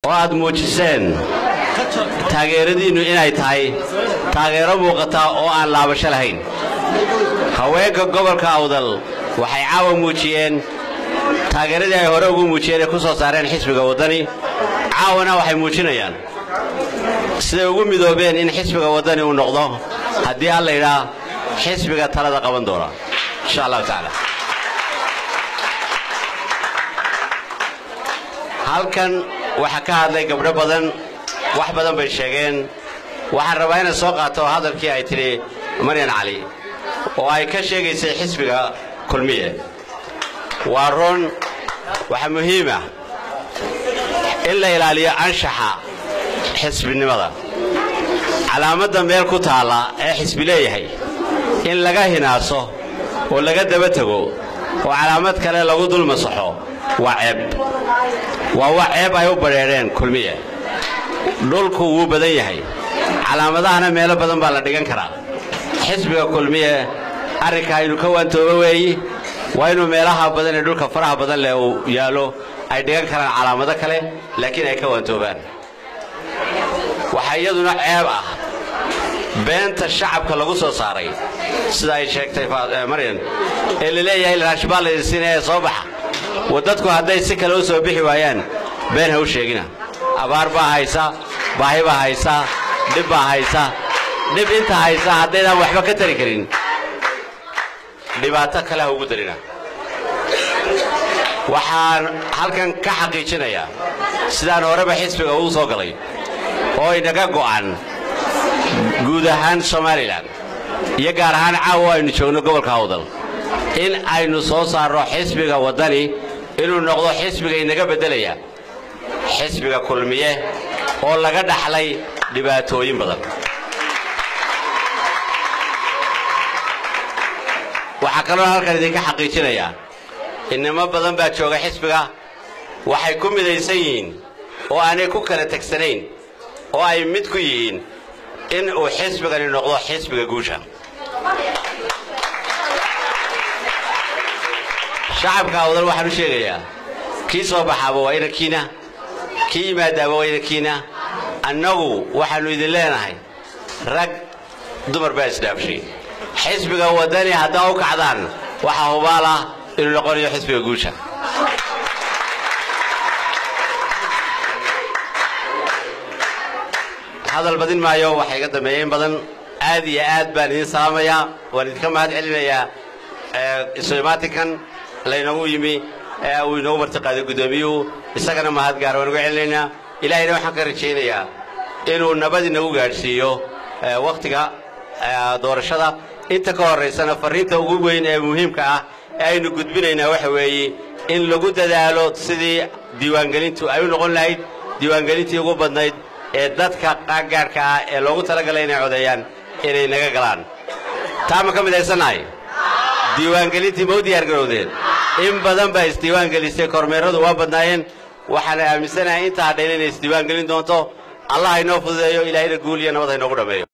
oo aad muujiseen taageeradiinnu inay tahay taageero muuqata oo aan laabasho lahayn haweenka gobolka awdal waxay caawa muujiyeen taageeradii ay hore ugu muujiyeen ee ku soo saareen xisbiga waddani caawana waxay muujinayaan siday ugu midoobeen in xisbiga waddani uu noqdo haddii alla yidhaa xisbiga talada qaban doona insha allahu tacaala halkan waxaa ka hadlay gabdho badan wax badan bay sheegeen waxaan rabaa inay soo qaato hadalkii ay tidhi maryan cali oo ay ka sheegaysay xisbiga kulmiye waa run waxaa muhiima in la ilaaliyo anshaxa xisbinimada calaamadda meel ku taalla ee xisbi leeyahay in laga hinaaso oo laga daba tego oo calaamad kale lagu dul masaxo waa ceeb waa wax ceeb ay u badheedheen kulmiye dhulku wuu badan yahay calaamadahana meelo badan baa la dhigan karaa xisbiga kulmiye arrinka aynu ka waantoobo weeyi waa inuu meelaha badan ee dhulka faraha badan leh uu yaallo ay dhigan karaan calaamado kale laakiin ay ka waantoobaan waxaa iyaduna ceeb ah beenta shacabka lagu soo saaray sida ay sheegtay maryan ee la leeyahay raashbaa la idinsiinaya ee soo baxa wadadku hadday si kale u soo bixi waayaan been ha u sheegina abaar baa haysa baahi baa haysa dhib baa haysa dhib inta haysa haddaydaan waxba ka tari karin dhibaato kale ha ugu darina waxaan halkan ka xaqiijinayaa sidaan horeba xisbiga ugu soo galay oo inaga go'an guud ahaan somalilan iyo gaar ahaan caawa aynu joogno gobolka awdal in aynu soo saarno xisbiga waddani inuu noqdo xisbiga inaga beddelaya xisbiga kulmiye oo laga dhaxlay dhibaatooyin badan waxaa kaloo halkan idinka xaqiijinayaa inimo badan baa jooga xisbiga waxay ku midaysan yihiin oo aanay ku kala tegsanayn oo ay mid ku yihiin in uu xisbigani noqdo xisbiga guusha shacabka awdal waxaan u sheegayaa kii soo baxaaba waa inankiina kii yimaadaaba waa inankiina annagu waxaannu idin leenahay rag dumar baa isdhaafshay xisbiga waddani haddaa u kacdaan waxaa hubaal ah inuu noqonayo xisbiga guusha hadal badin maayo waxaa iga dambeeya in badan aad iyo aad baan idin salaamayaa waan idinka mahad celinayaa isomaatinkan laynoogu yimi uu inoogu martiqaaday guddoomiyuhu isagana mahad gaar waan uga celinaynaa ilaahayna waxaan ka rajaynayaa inuu nabad inagu gaadhsiiyo wakhtiga doorashada inta ka horraysana farriinta ugu weyn ee muhiimka ah ee aynu gudbinaynaa waxa weeye in lagu dadaalo sidii diiwaangelintu ay u noqon lahayd diiwaangelintii ugu badnayd ee dadka qaangaadhka ah ee loogu talagalay inay codeeyaan inay naga galaan taa ma ka midaysannahay diiwaangelintii ma u diyaargarowdeen in badan baa isdiiwaangelisay kormeeradu waa badnaayeen waxaana aaminsanahay intaa hadhayna inay isdiiwaangelin doonto allah haynoo fududeeyo ilaahayna guul iyo nabad haynoogu dhammeeyo